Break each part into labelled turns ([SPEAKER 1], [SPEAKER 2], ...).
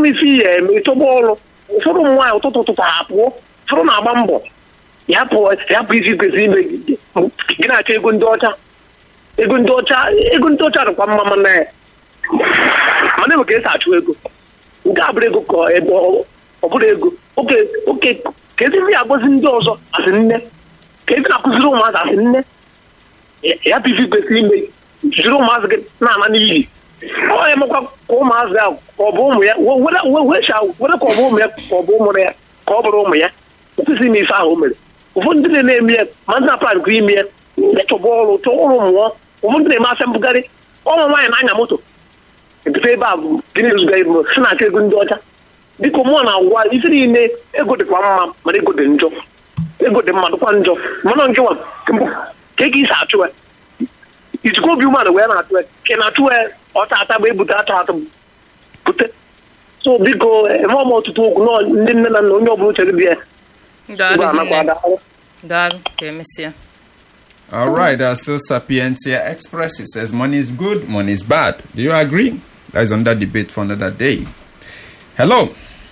[SPEAKER 1] m isi ya eme ịchọba ọrụ ụfọdụ ụmụ nwaanyị ụtụtụ ụtụtụ ha pụọ ụfọdụ na-agba mbọ ya pụọ ya bụ isi kwesịrị ime gị gị na-achọ ego ndị ọcha ego ndị ọcha ego ndị ọcha dịkwa mma mana mana enwe ka esi achụ ego nke a bụrụ ego ka ebe ọ ọ bụrụ ego oke oke ka ezi ndị agọzi ndị ọzọ asị nne ka ezi na-akụziri ụmụazị asị nne Ya- ya bụ ife kwesịrị ime jiri ụmụazị gị na-ana n'iyi ọ ya emekwa ka ụmụazị ahụ ka ọ bụ ụmụ ya we- were we- wecha were ka ọ bụ ụmụ ya ka ọ bụ ụmụ ya ka ọ bụrụ ụmụ ya o kwesịrị ime ife ahụ o mere ụfọdụ ndị na-eme ya ma ndị na-aplan kwa ime ya echọba ọrụ chọọ ọrụ mụọ ụfọdụ na-eme afịa mbugharị ọnwa nwaanyị na-anya moto ebute ebe a bụ gịnị zụga ibu si na-achọ ego ndị ọcha biko mụọ na-agwa isi niile ego dịkwa mma mana ego dị njọ ego dị mma dịkwa njọ mana nke nwa mbụ ka ego isi achụ ya ijikwa obi umeala wee na-atụ ya ka ị na-atụ ya ọta ata bụ ebute atụ atụ bute so biko eme ọma ọtụtụ okwu nọ ndị nne na nna onye ọbụla chere bi ya
[SPEAKER 2] daalụ
[SPEAKER 1] Igwe anakwa
[SPEAKER 2] hinne
[SPEAKER 1] ada.
[SPEAKER 2] daalụ ka emesịa
[SPEAKER 3] All right, uh, still Sapientia Express. It says money is good, money is bad. Do you agree? That is under debate for another day. Hello.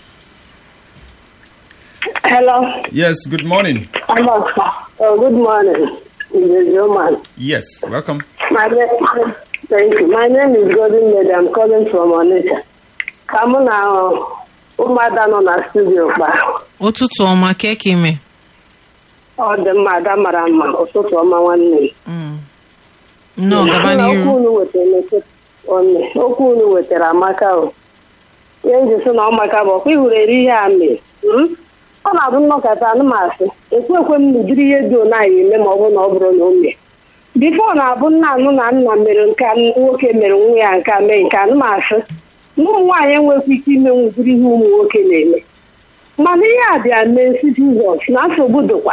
[SPEAKER 4] Hello.
[SPEAKER 3] Yes, good morning.
[SPEAKER 4] Hello, sir. Oh, good morning. This is Roman.
[SPEAKER 3] Yes, welcome.
[SPEAKER 4] My name, thank you. My name is Golden Lady. I'm calling from Onitsha. Ka mụ na ụmụada nọ na studio kpa.
[SPEAKER 5] ụtụtụ ọma keke ime
[SPEAKER 4] Ọ dị mma, ada mara mma. Ụtụtụ ọma nwanne m.
[SPEAKER 5] nnọọ gaba
[SPEAKER 4] Nna, okwu
[SPEAKER 5] n'iru
[SPEAKER 4] unu wetara n'ụtụtụ- onye. Okwu unu wetara amaka o. Ihe m ji sị na ọ maka bụ ọkwa ihuru eri ihe a mee. Hmm? Ọ na-abụ nnọkọta anụmasị. Ekwe ekwe m n'ụdịrị ihe dị ona ya eme ma ọ bụrụ na ọ bụrụ na o mee. bifo na-abụ nna anụ na nna mere nke a, nwoke mere nwa ya nke a mee nke anụmasị na ụmụ nwaanyị enwekwa ike ime nwụdịrị ihe ụmụ nwoke na-eme mana ihe a bịa mee si jizọs na nsogbu dịkwa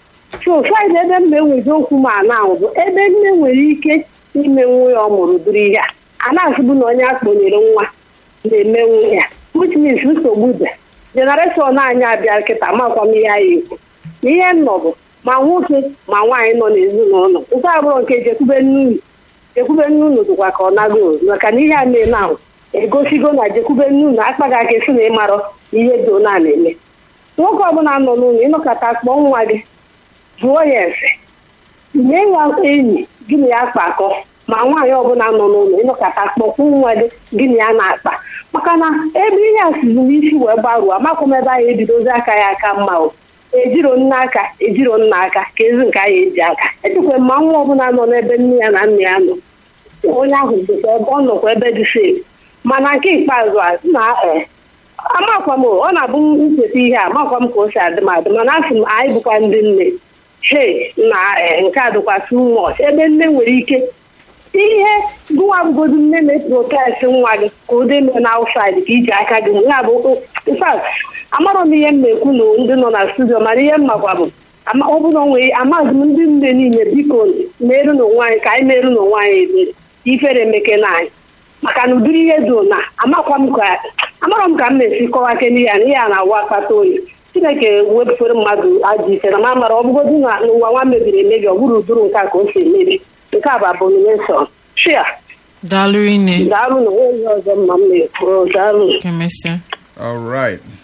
[SPEAKER 4] so fraịde ebe mma enwezi okwu ma na ahụ bụ ebe nne nwere ike ime nwa ya ọ mụrụ dịrị ihe a a na-asịbụ na onye akpọnyere nwa na-eme nwa ya which means nsogbu dị jenereshọn anyị abịa kịta makwa m ihe anyị ekwu na ihe m nọ bụ ma nwoke ma nwaanyị nọ n'ezinụlọ nke abụrụ nke jekwube nnunu jekwube nnunu dịkwa ka ọ nago maka na ihe a na-eme ahụ egosigo na jekwube nnunu akpaghị aka esi na ịmarọ ihe dị ona na-eme nwoke ọbụla nọ n'ụlọ ịnọkọta kpọọ nwa gị jụọ ya efe nye ya enyi gị na ya kpakọ ma nwaanyị ọbụla nọ n'ụlọ ịnọkọta kpọkwụ nwa gị gị na ya na-akpa maka na ebe ihe a sizi n'isi wee gbaruo amakwa m ebe anyị ebidozi aka ya aka mma o ejiro nne aka ejiro nna aka ka ezi nke anyị eji aka ejikwa ma nwa ọbụla nọ n'ebe nne ya na nna ya nọ onye ahụ dịkwa ebe ọ nọkwa ebe dị sef mana nke ikpeazụ a na ee amakwa m ọ na-abụ ncheta ihe a amakwa m ka o si adị m adị mana asị m anyị bụkwa ndị nne he na ee nke a dịkwa too much ebe nne nwere ike ihe gụwa bụgodu nne na-eprotest nwa gị ka ụdị eme na outside ka iji aka gị ya bụ infat amarọ m ihe m na-ekwu na ndị nọ na studio mana ihe m makwa bụ ama- ọ bụrụ nwee amaghị m ndị nne niile biko merụ n'onwe anyị ka anyị merụ n'onwe anyị ebere ifere emeke na anyị maka na ụdịrị ihe dị na amakwa m ka amarọ m ka m na-esi kọwa ke n'ihe a n'ihe a na-awa akpata oyi chineke wepụtara mmadụ ajọ ise na ma mara ọ bụgodị na n'ụwa nwa mebiri emebi ọ bụrụ ụdụrụ nke a ka o si emebi nke a bụ abomination shia
[SPEAKER 5] daalụ ine
[SPEAKER 4] daalụ na onwe ihe ọzọ mma m na-ekwu daalụ
[SPEAKER 5] ka emesịa
[SPEAKER 3] All right.